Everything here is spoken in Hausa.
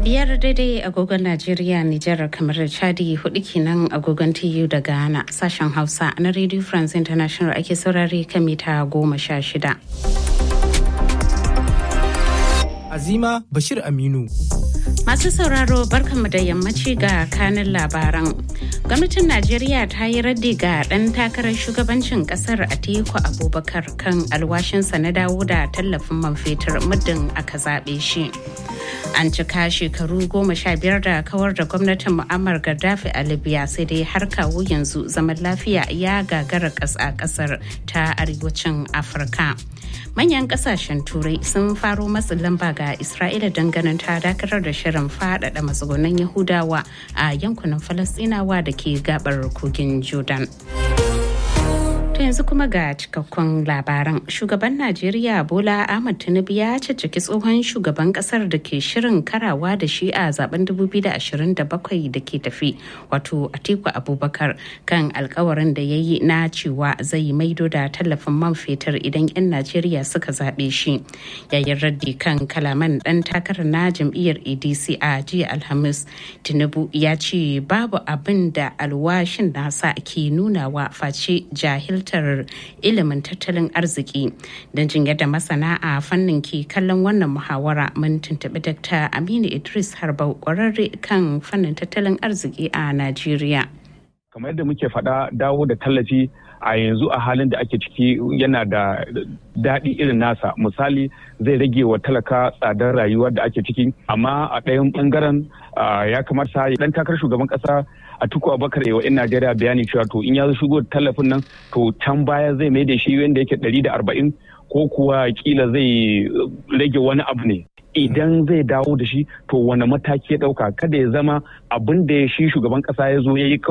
biyar daidai agogon Najeriya, Nijar, kamar da Chadi hudu kenan agogon TU da Ghana sashen Hausa na Radio France International ake saurare kan mita goma sha shida. Azima Bashir Aminu. Masu sauraro barkanmu da yammaci ga kanin labaran. Gwamnatin Najeriya ta yi raddi ga ɗan takarar shugabancin ƙasar Atiku Abubakar kan alwashinsa na dawo da tallafin man fetur muddin aka zaɓe shi. An cika shekaru goma sha biyar da kawar da gwamnatin Muammar Gaddafi a Libya sai dai har kawo yanzu zaman lafiya ya gagara ƙasa ƙasar ta arewacin Afirka. Manyan ƙasashen Turai sun faro matsin lamba ga Isra'ila ganin ta dakatar da shirin faɗaɗa matsugunan Yahudawa a yankunan Falasɗinawa da ke gabar kogin Jordan. To yanzu kuma ga cikakkun labaran. Shugaban Najeriya Bola Ahmad Tinubu ya cicciki tsohon shugaban kasar da ke shirin karawa da shi a zaben 2027 da ke tafi wato Atiku Abubakar kan alkawarin da ya yi na cewa zai maido da tallafin man fetur idan 'yan Najeriya suka zaɓe shi. Yayin raddi kan kalaman ɗan takarar na jam'iyyar ADC a jiya Alhamis, Tinubu ya ce babu abin da alwashin nasa ke nunawa face jahil fahimtar ilimin tattalin arziki don jin yadda masana a fannin ke kallon wannan muhawara mun tuntuɓi Dr. Aminu Idris Harbau ƙwararre kan fannin tattalin arziki a Najeriya. Kamar yadda muke faɗa dawo da tallafi a yanzu a halin da ake ciki yana da daɗi irin nasa misali zai rage wa talaka tsadar rayuwar da ake ciki amma a ɗayan ɓangaren ya kamata ɗan takarar shugaban ƙasa a tuku abakar yawa in najeriya bayani cewa to in ya shigo tallafin nan to can baya zai mai da shi wanda yake ɗari da arba'in ko kuwa kila zai rage wani abu ne idan zai dawo da shi to wani mataki ya ɗauka kada ya zama abin da shi shugaban ƙasa ya zo ya yi